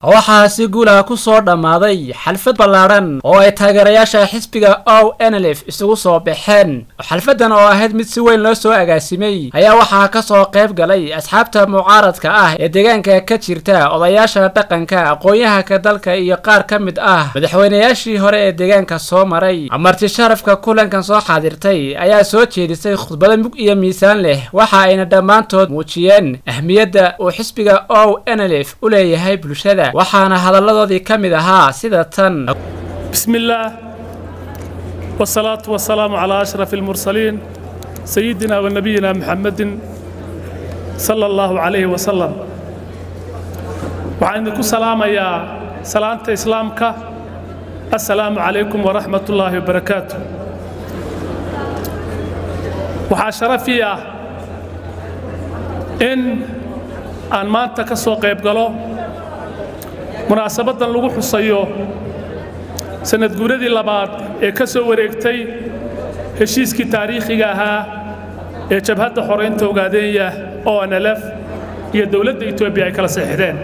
waxaa si guulaha ku soo dhammaaday xalfad ballaadhan oo ay taageerayaasha xisbiga o nlf isugu soo baxeen xalfaddan oo ahayd mid si weyn loo soo agaasimay ayaa waxaa ka soo qayb galay asxaabta mucaaradka ah ee deegaanka ka jirta odayaasha dhaqanka aqoon-yahanka dalka iyo qaar ka mid ah madaxweynayaashii hore ee deegaanka soo maray marti sharafka kulankan soo xaadirtay ayaa soo jeedisay khudbado mug iyo miisaan leh waxa ayna dhammaantood muujiyeen ahmiyadda uu xisbiga o nlf u leeyahay bulshada waxaana hadalladoodii ka mid ahaa sida tan بسم الله والصلاة والسلام على أشرف المرسلين سيدنا ونبينا محمد صلى الله عليه وسلم وعن كل سلام يا سلامة إسلامك السلام عليكم ورحمة الله وبركاته وحاشرفيا إن أن ما تكسو قيب قالوا munaasabadan lagu xusayo sanad guuradii labaad ee ka soo wareegtay heshiiskii taariikhiga ahaa ee jabhadda xoraynta ogaadeenya o nlf iyo dowladda etoobiya ay kala seexdeen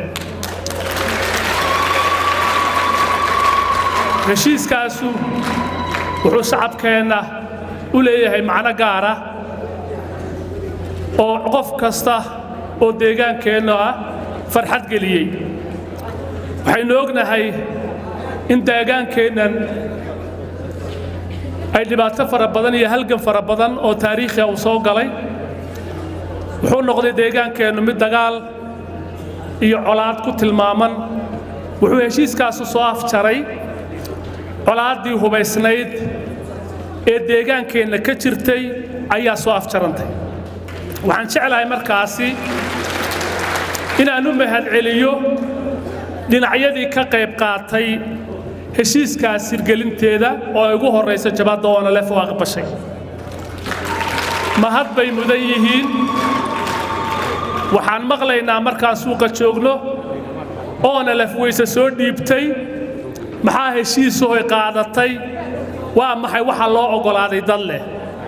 heshiiskaasu wuxuu shacabkeenna u leeyahay macno gaara oo qof kasta oo deegaankeenna ah farxad geliyey waxaynu ognahay in deegaankeennan ay dhibaato fara badan iyo halgan fara badan oo taariikhiga uu soo galay wuxuu noqday deegaankeennu mid dagaal iyo colaad ku tilmaaman wuxuu heshiiskaasu soo afjaray colaaddii hubaysnayd ee deegaankeenna ka jirtay ayaa soo afjarantay waxaan jeclahay markaasi inaan u mahadceliyo dhinacyadii ka qayb qaatay heshiiskaas sirgelinteeda oo ay ugu horraysa jabadda oonalef oo aqbashay mahad bay mudan yihiin waxaan maqlaynaa markaan suuqa joogno oonalef wayse soo dhiibtay maxaa heshiisuhoy qaadatay waa maxay waxa loo oggolaaday dad leh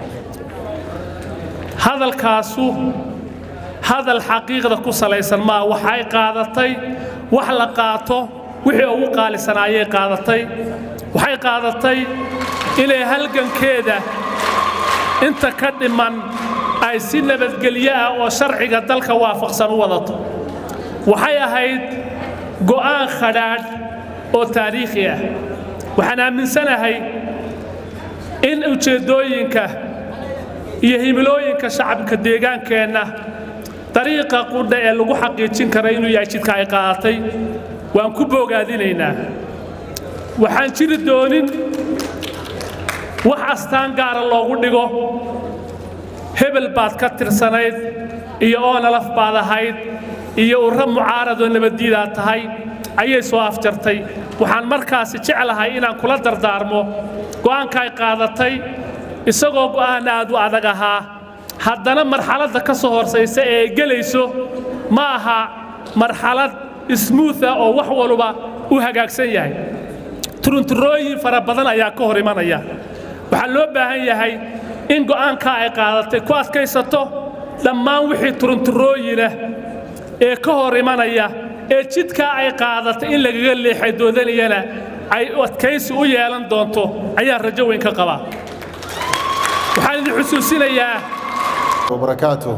hadalkaasu hadal xaqiiqda ku salaysan maa waxay qaadatay wax la qaato wixii ugu qaalisanaayay qaadatay waxay qaadatay inay halgankeeda inta ka dhiman ay si nabadgelyo ah oo sharciga dalka waafaqsan u wadato waxay ahayd go'aan khadhaadh oo taariikhi ah waxaan aaminsanahay in ujeeddooyinka iyo himilooyinka shacabka deegaankeenna dariiqa qudha ee lagu xaqiijin kara inuu yahay jidka ay qaadatay waan ku boogaadinaynaa waxaan jiri doonin wax astaan gaara loogu dhigo hebel baad ka tirsanayd iyo oonalaf baad ahayd iyo urra mucaaradoo nabaddiidaad tahay ayay soo afjartay waxaan markaasi jeclahay inaan kula dardaarmo go'aanka ay qaadatay isagoo go'aan aad u adag ahaa haddana marxaladda ka soo horsaysa ee ay gelayso ma aha marxalad ismuuth ah oo wax waluba u hagaagsan yahay turunturooyin fara badan ayaa ka hor imanaya waxaa loo baahan yahay in go'aankaa ay qaadatay ku adkaysato dhammaan wixii turunturooyinah ee ka hor imanaya ee jidkaa ay qaadatay in lagaga leexay doodanayana ay adkaysi u yeelan doonto ayaan rajo weyn ka qabaa waxaan idin xusuusinayaa وبركاته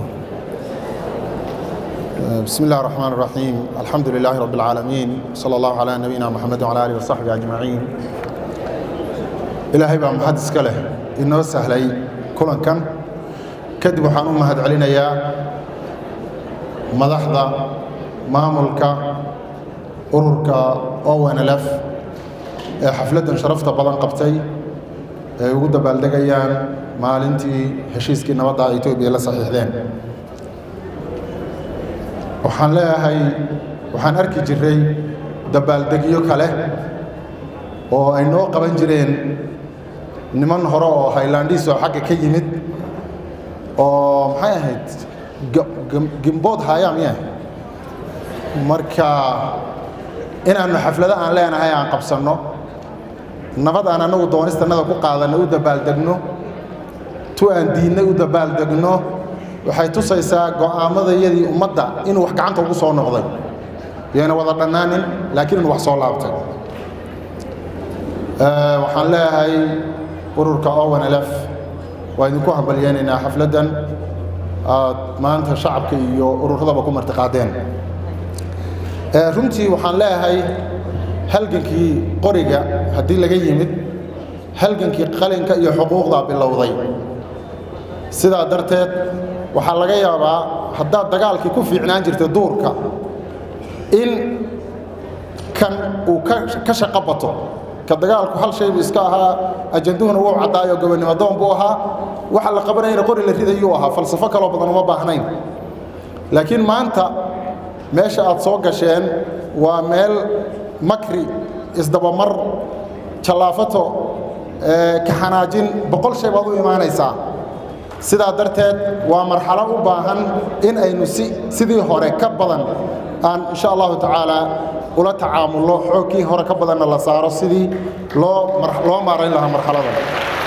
بسم الله الرحمن الرحيم الحمد لله رب العالمين صلى الله على نبينا محمد وعلى آله وصحبه أجمعين إلهي بقى محدث كله إنه سهلي كلن كان كدب وحان أمهد علينا يا مدحضة ماملك أرورك أوان لف حفلة شرفت بلان قبتي ugu dabaaldegayaan maalintii heshiiskii nabadda etoobiya la saxiixdeen waxaan leeyahay waxaan arki jiray dabaaldegyo kale oo ay noo qaban jireen niman hore oo haylandhiis oo xagga ka yimid oo maxay ahayd gimbood haya miya marka inaannu xaflado aan leenahay aan qabsanno nabad aan annagu doonistannada ku qaadanno u dabaaldegno tu aan diinna u dabaaldegno waxay tusaysaa go'aamadayadii ummadda inuu wax gacanta ugu soo noqday yayna wada dhannaanin laakiin in wax soo laabtay waxaan leeyahay ururka owanlf waa idinku hambalyeynaynaa xafladdan aad maanta shacabka iyo ururadaba ku martiqaadeen runtii waxaan leeyahay halgankii qoriga haddii laga yimid halgankii qalinka iyo xuquuqdaa bilowday sidaa darteed waxaa laga yaabaa haddaad dagaalkii ku fiicnaan jirtay duurka in kan uu ka shaqo bato ka dagaalku hal shaybu iska ahaa ajanduhuna wuu caddaayo gobonnimo doon buu ahaa waxa la qabanayana qori la ridayuu ahaa falsafo kaloo badan uma baahnayn laakiin maanta meesha aad soo gasheen waa meel makri isdabamar jallaafato kaxanaajin boqol shay baad u imaanaysaa sidaa darteed waa marxalo u baahan in aynu si sidii hore ka badan aan insha allahu tacaala ula tacaamulno xoogkii hore ka badanna la saaro sidii loo loo maarayn lahaa marxaladan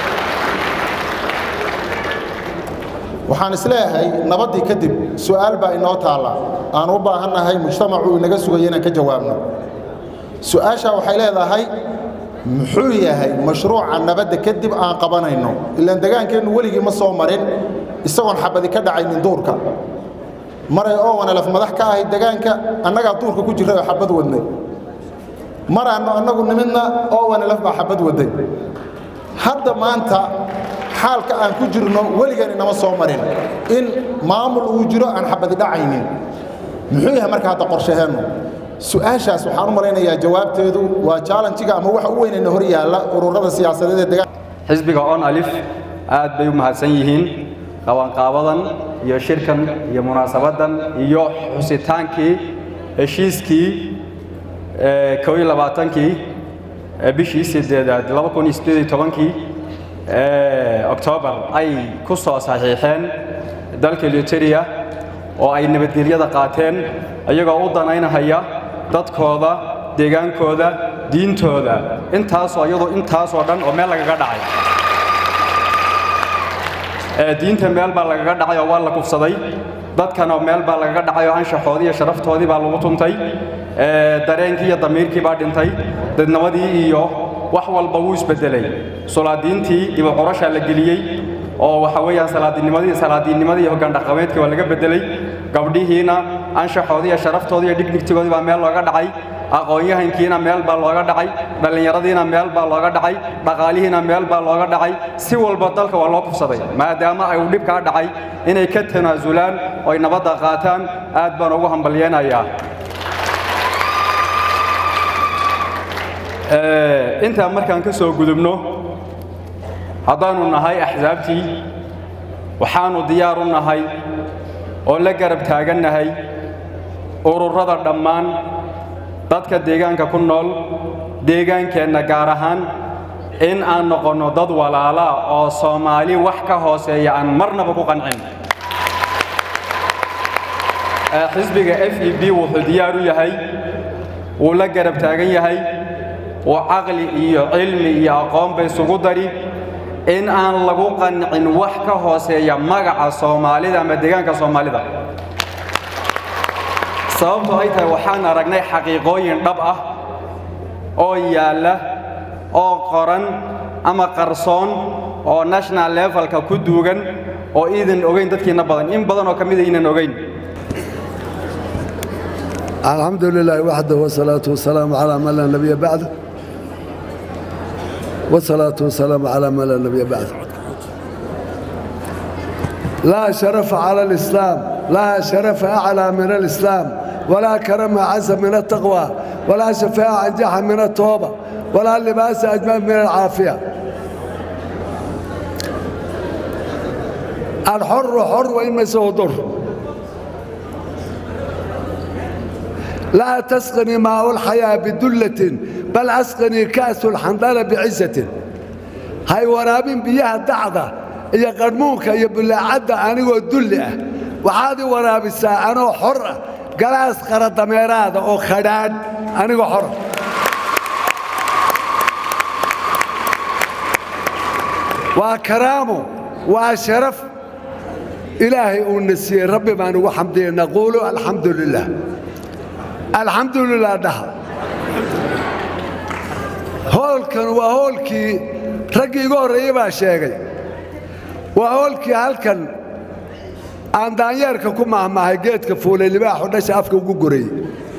waxaan isleeyahay nabaddii kadib su'aal baa inoo taalla aan u baahannahay mujtamacu inaga sugayo inaan ka jawaabno su'aashaa waxay leedahay muxuu yahay mashruuca nabadda kadib aan qabanayno ilaan degaankeennu weligii ma soo marin isagoon xabadi ka dhacaynin duurka maray owanalaf madax ka ahay degaanka annagaa duurka ku jirray oo xabad wadnay maraanno annagu nimidna owanalaf baa xabad waday hadda maanta xaalka aan ku jirno weligan inama soo marin in maamul uu jiro aan xabadi dhacaynin muxuu yahay marka hadda qorshaheennu su-aashaas waxaan u malaynayaa jawaabteedu waa jaalanjiga ama waxa u weynayna hor yaalla ururada siyaasadeed ee degaan xisbiga on alif aad bay u mahadsan yihiin qabanqaabadan iyo shirkan iyo munaasabaddan iyo xusitaankii heshiiskii kow iyo labaatankii bishii sideedaad laba kun iyo sideed iyo tobankii oktoobar ay ku soo saxiixeen dalka luteria oo ay nabadgelyada qaateen iyagoo u danaynahaya dadkooda deegaankooda diintooda intaasoo iyadoo intaasoo dhan oo meel lagaga dhacay diinta meel baa lagaga dhacay oo waa la kufsaday dadkana meel baa lagaga dhacay oo anshaxoodii iyo sharaftoodii baa lagu tuntay dareenkii iyo damiirkii baa dhintay dadnimadii iyo wax walba wuu isbedelay solaadiintii dhibo corashaa la geliyey oo waxa weeyaan salaadinimadii salaadiinnimadii iyo hoggaan dhaqameedkii waa laga bedelay gabdhihiina anshaxoodii iyo sharaftoodii iyo dhignigtigoodii baa meel looga dhacay aqoon-yahankiina meel baa looga dhacay dhallinyaradiina meel baa looga dhacay dhaqaalihiina meel baa looga dhacay si walba dalka waa loo kufsaday maadaama ay uu dhibkaa dhacay inay ka tanaasulaan oo ay nabadda qaataan aad baan ugu hambalyeenayaa intaa markaan ka soo gudubno haddaannu nahay axsaabtii waxaannu diyaar u nahay oo la garab taagannahay ururada dhammaan dadka deegaanka ku nool deegaankeenna gaar ahaan in aan noqonno dad walaalaa oo soomaali wax ka hooseeya aan marnaba ku qancin xisbiga f e b wuxuu diyaar u yahay wuu la garab taagan yahay oo caqli iyo cilmi iyo aqoonba isugu dari in aan lagu qancin wax ka hooseeya magaca soomaalida ama deegaanka soomaalida sababto ay tahay waxaan aragnay xaqiiqooyin dhab ah oo yaalla oo qoran ama qarsoon oo national levelka ku duugan oo iidan ogayn dadkiinna badan in badan oo ka mida iinan ogayn الحمد لله وحده والصلاة والسلام على من لا نبي بعده والصلاة والسلام على من لا نبي بعده لا شرف على الإسلام لا شرف أعلى من الإسلام ولا كرم أعز من التقوى ولا شفاء أنجح من التوبة ولا لباس أجمل من العافية الحر حر وإن مسه ضر لا تسقني ماء الحياة بدلة بل أسقني كأس الحنظلة بعزة هاي ورابين بيها دعضة يا قرموك يا بلاعدة أنا دلة وهذه ورابسة أنا حرة قلاس قرى دميرات أو خداد أنا حرة وكرامه وشرف إلهي ونسي ربي ما نقول حمدي نقول الحمد لله الحمد لله ده hoolkan waa hoolkii raggii igu horreeyey baa sheegay waa hoolkii halkan aan daanyeerka ku mahmaahay geedka fuulay libaaxu dhasha afka ugu gorayey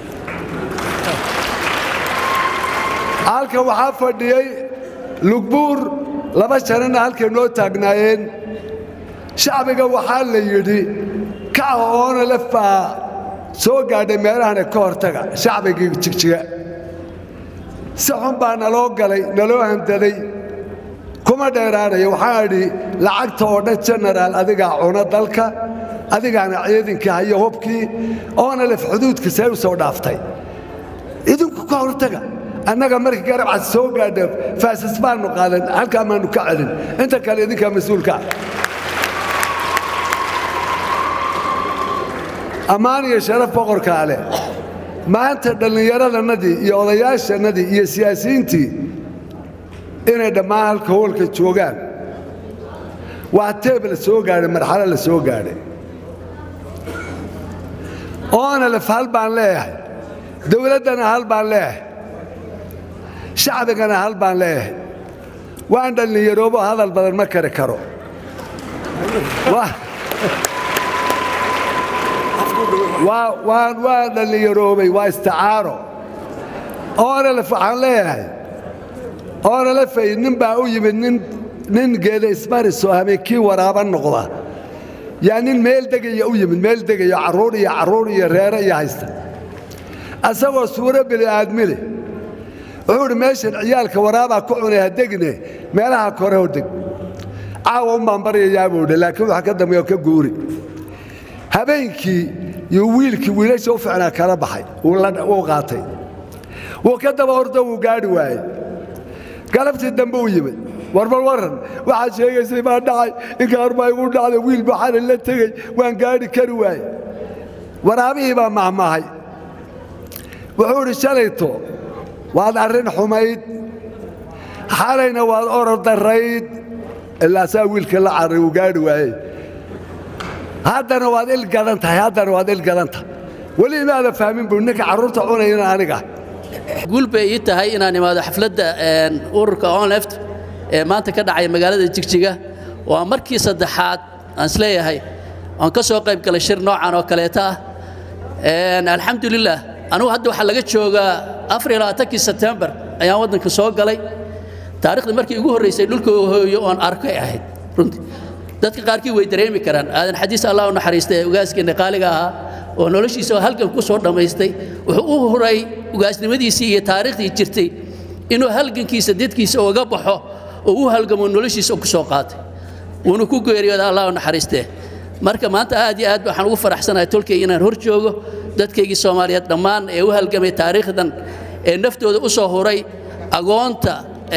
halkan waxaa fadhiyey lugbuur laba janana halkay noo taagnaayeen shacbiga waxaa la yidhi kaca oona lef baa soo gaadhay meelahana ka hortaga shacbigii jigjiga si xun baa naloo galay naloo handaday kuma dheeraanaya waxaa idhi lacagta oo dhan jenaraal adigaa cuna dalka adigaana ciidinkii hayo hubkii oona lef xuduudka see u soo dhaaftay idinku ka hortaga annaga markii garabcad soo gaadha faasas baannu qaadan halkaa maannu ka celin inta kale idinkaa mas-uulka ammaan iyo sharaf boqorkaa leh maanta dhallinyaradannadii iyo odayaashannadii iyo siyaasiyiintii inay dhammaan halka hoolka joogaan waa teeb la soo gaadhay marxalo la soo gaadhay oona lef hal baan leeyahay dawladdana hal baan leeyahay shacbigana hal baan leeyahay waan dhallinyaroobo hadal badan ma kari karo waan dhallinyaroobay waa isticaaro oonalef waxaan leeyahay oonalefay nin baa u yimid nin geeda ismarisoo habeenkii waraaba noqda yaa nin meel degaya u yimid meel degayo carruur iyo carruur iyo reere iyo haysta asagoo suuro bini'aadmi leh wuxuu idhi meeshan ciyaalka waraabaa ku cunay ha degne meelaha kore ho deg caawa un baan baryayaa buu idhi laakiin waxa ka dambeeyo ka guuri habeenkii iyo wiilkii wiilasha u ficnaa kala baxay wuu qaatay wuu ka daba hordo wuu gaadhi waayey galabtii dambe u yimid warbal warran waxaad sheegaysay baa dhacay inkaar baa igu dhacday wiil baxana la tegey waan gaadhi kari waaye waraabihii baa mahmaahay wuxuu idhi shalayto waad arrin xumayd xalayna waad orod darrayd ilaa saa wiilka la carray uu gaadhi waayey haddana waad il gadan tahay haddana waad il gadan tahay weli imaada fahmin buu ninka carruurta cunayana aniga guul bay ii tahay inaan imaado xafladda ururka onleft ee maanta ka dhacay magaalada jigjiga waa markii saddexaad aan isleeyahay aan ka soo qayb galay shir noocan oo kaleeta ah alxamdulilah anugu hadda waxaa laga joogaa afar iyo labaatankii sebtembar ayaan waddanka soo galay taarikhda markii ugu horraysay dhulka hooyo oon arkay ahayd runtii dadka qaarkii way dareemi karaan aadan xadiis allah u naxariista ee ugaaskeenna qaaliga ahaa oo noloshiisa oo halgan ku soo dhammaystay wuxuu u huray ugaasnimadiisii iyo taariikhdii jirtay inuu halgankiisa dadkiisa uga baxo oo u halgamo noloshiisa ku soo qaatay wuuna ku geeriyooda allah u naxariistee marka maanta aad iyo aad waxaan ugu faraxsanahay tolkay inaan hor joogo dadkaygii soomaaliyeed dhammaan ee u halgamay taariikhdan ee naftooda u soo huray agoonta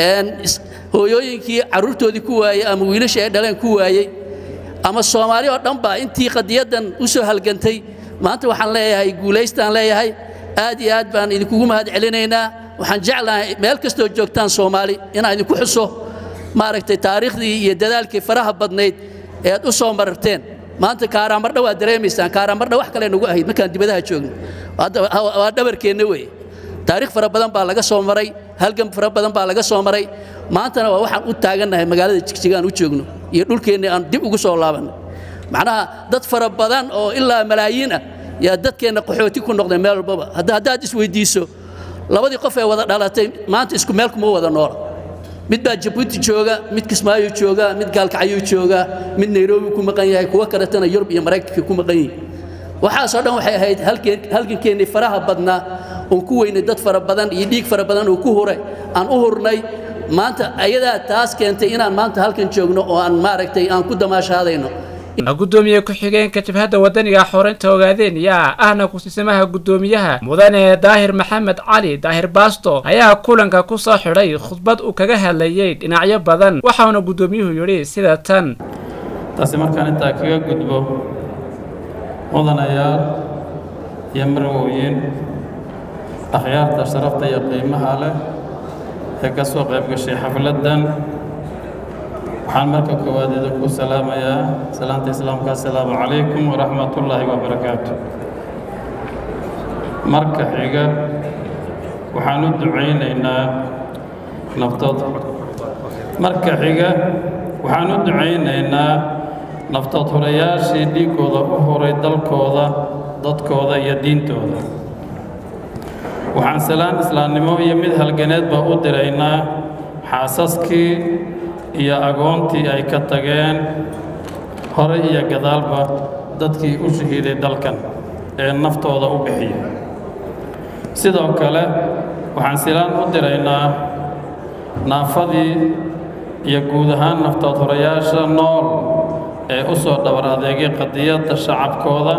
hooyooyinkii carruurtoodii ku waayey ama wiilasha ay dhaleen ku waayey ama soomaali oo dhan baa intii qadiyaddan u soo halgantay maanta waxaan leeyahay guulaystaan leeyahay aad iyo aad baan idinkugu mahad celinaynaa waxaan jeclahay meel kastoo joogtaan soomaali inaan idinku xuso maaragtay taariikhdii iyo dadaalkii faraha badnayd ee aad u soo mararteen maanta kaaraamardha waad dareemaysaan kaaraamardha wax kale nagu ahayd markaan dibadaha joogno waa dhabarkeenna weeye taariikh fara badan baa laga soo maray halgan fara badan baa laga soo maray maantana waa waxaan u taagannahay magaalada jigjigaan u joogno iyo dhulkeenni aan dib ugu soo laabannay macnaha dad fara badan oo ilaa malaayiin ah yaa dadkeenna qaxooti ku noqday meel walbaba haddaad isweydiiso labadii qof ee wada dhalatay maanta isku meel kuma wada noola mid baa jabuuti jooga mid kismaayo jooga mid gaalkacyuu jooga mid nairobi ku maqan yahay kuwo kaletana yurub iyo maraykanka ku maqan yihin waxaasoo dhan waxay ahayd halgankeennii faraha badnaa oon ku weynay dad fara badan iyo dhiig fara badan oo ku huray aan u hurnay maanta ayadaa taas keentay inaan maanta halkan joogno oo aan maaragtay aan ku damaashaadayno gudoomiye ku-xigeenka jabhadda wadaniga xoreynta ogaadeen yaa ahna ku-siisamaha guddoomiyaha mudane daahir maxamed cali daahir baasto ayaa kulanka ku soo xidhay khudbad uu kaga hadlayey dhinacyo badan waxauna guddoomiyuhu yidhi sida tan taasi markaan intaa kaga gudbo mudanayaal iyo marwooyin akhyaarta sharafta iyo qiimaha leh ee ka soo qayb gashay xafladdan waxaan marka koowaad idinku salaamayaa salaanta islaamka assalaamu calaykum waraxmatullaahi wabarakaatu marka xiga waxaan u ducaynaynaa naftooda marka xiga waxaan u ducaynaynaa naftood horayaashii dhiiggooda u horay dalkooda dadkooda iyo diintooda waxaan salaan islaamnimo iyo mid halganeedba u diraynaa xaasaskii iyo agoontii ay ka tageen hore iyo gadaalba dadkii u shahiiday dalkan ee naftooda u bixiyay sidoo kale waxaan silaan u diraynaa naafadii iyo guud ahaan naftood horayaasha nool ee u soo dhabar adeegay qadiyadda shacabkooda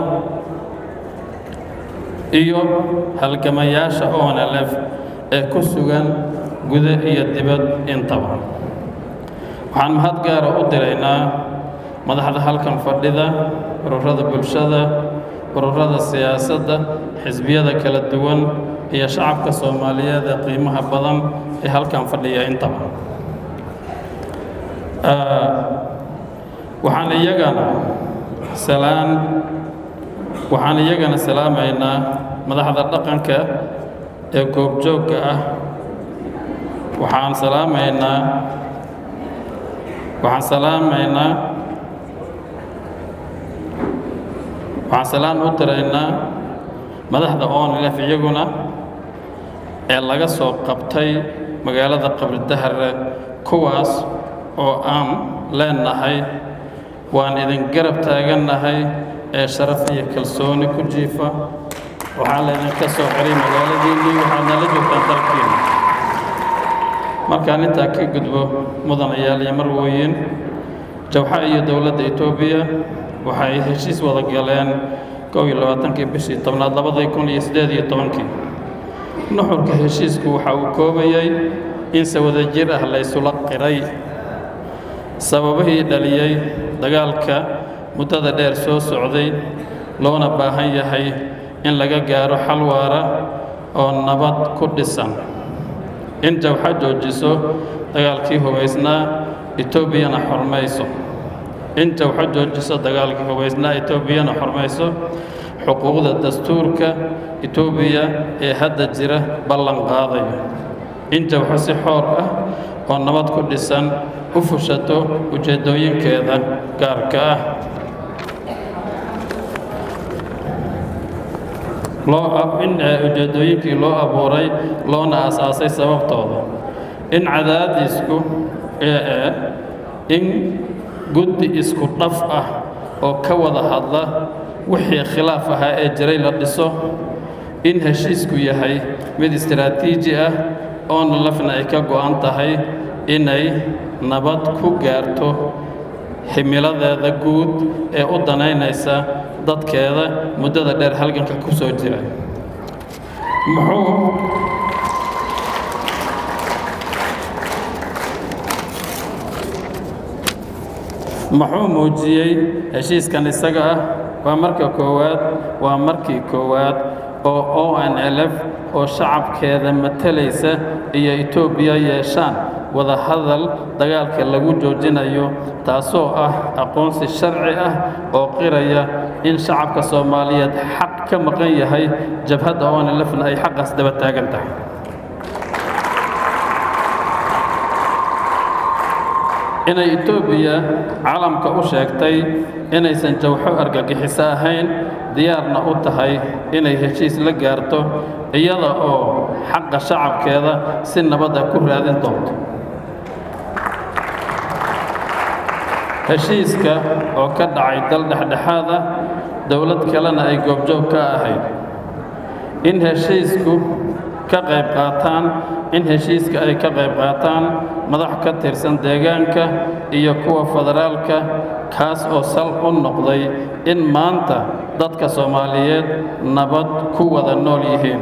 iyo halgamayaasha onlf ee ku sugan guda iyo dibad intaba waxaan mahad gaara u diraynaa madaxda halkan fadhida ururada bulshada ururada siyaasadda xisbiyada kala duwan iyo shacabka soomaaliyeed ee qiimaha badan ee halkan fadhiya intaba waxaan iyagana salaan waxaan iyagana salaamaynaa madaxda dhaqanka ee goobjoogga ah waxaan salaamaynaa waxaan salaamaynaa waxaan salaan u diraynaa madaxda onlf iyaguna ee laga soo qabtay magaalada qabridahare kuwaas oo aan leenahay waan idin garab taagannahay ee sharaf iyo kalsooni ku jiifa waxaa laydinka soo xiray magaaladiinnii waxaad nala joogtaan dalkiina markaan intaa ka gudbo mudanayaal iyo marwooyin jawxa iyo dowladda etoobiya waxay heshiis wada galeen kow iyo labaatankii bishii tobnaad labadii kun iyo siddeed iyo tobankii nuxurka heshiisku waxa uu koobayay in se wada jir ah laysula qiray sababihii dhaliyey dagaalka muddada dheer soo socday loona baahan yahay in laga gaaro xal waara oo nabad ku dhisan in jawxa joojiso dagaalkii hubaysnaa etoobiyana xormayso in jawxa joojiso dagaalkii hubaysnaa etoobiyana xormayso xuquuqda dastuurka etoobiya ee hadda jira ballan qaadayo in jawxo si xoor ah oo nabad ku dhisan u fushato ujeeddooyinkeeda gaarka ah loo in ujeeddooyinkii loo abuuray loona asaasay sababtooda in cadaadisku ee in guddi isku dhaf ah oo ka wada hadla wixii khilaaf ahaa ee jiray la dhiso in heshiisku yahay mid istaraatiiji ah oona lafna ay ka go'an tahay inay nabad ku gaarto ximiladeeda guud ee u danaynaysa dadkeeda muddada dheer halganka ku soo jira muxuu muxuu muujiyey heshiiskan isaga ah waa marka koowaad waa markii koowaad oo o n l f oo shacabkeeda matalaysa iyo etoobiya yeeshaan wada hadal dagaalka lagu joojinayo taasoo ah aqoonsi sharci ah oo qiraya in shacabka soomaaliyeed xaq ka maqan yahay jabhadda o n lfna ay xaqaas daba taagan tahay inay etoobiya caalamka u sheegtay inaysan jawxo argagixiso ahayn diyaarna u tahay inay heshiis la gaarto iyada oo xaqa shacabkeeda si nabadda ku raadin doonto heshiiska oo ka dhacay dal dhexdhexaad ah dowlad kalena ay goobjoog ka ahayd in heshiisku ka qayb qaataan in heshiiska ay ka qayb qaataan madax ka tirsan deegaanka iyo kuwa federaalka kaas oo sal u noqday in maanta dadka soomaaliyeed nabad ku wada nool yihiin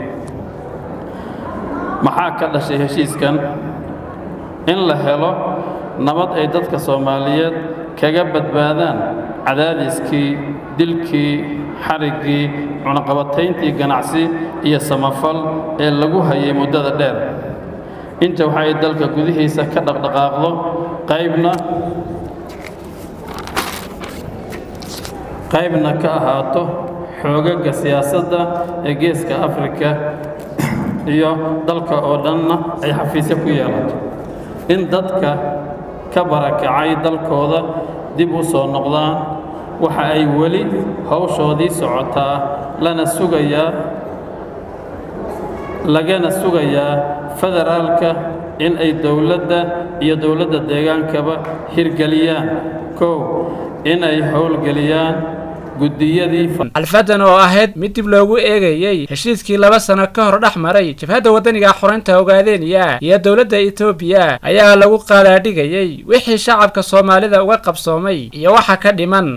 maxaa ka dhashay heshiiskan in la helo nabad ay dadka soomaaliyeed kaga badbaadaan cadaadiskii dilkii xariggii cunaqabatayntii ganacsi iyo samafal ee lagu hayay muddada dheer inta waxa ay dalka gudihiisa ka dhaqdhaqaaqdo qaybna qaybna ka ahaato xoogagga siyaasadda ee geeska afrika iyo dalka oo dhanna ay xafiisyo ku yeelato in dadka ka barakacay dalkooda dib u soo noqdaan waxa ay weli hawshoodii socotaa lana sugayaa lagana sugayaa federaalka in ay dowladda iyo dowladda deegaankaba hirgeliyaan kow in ay howlgeliyaan guddiyadii xalfadan oo ahayd mid dib loogu eegayey heshiiskii laba sano ka hor dhex maray jabhadda waddaniga xoreynta ogaadeniya iyo dowladda etoobiya ayaa lagu qaadaadhigayey wixii shacabka soomaalida uga qabsoomay iyo waxa ka dhiman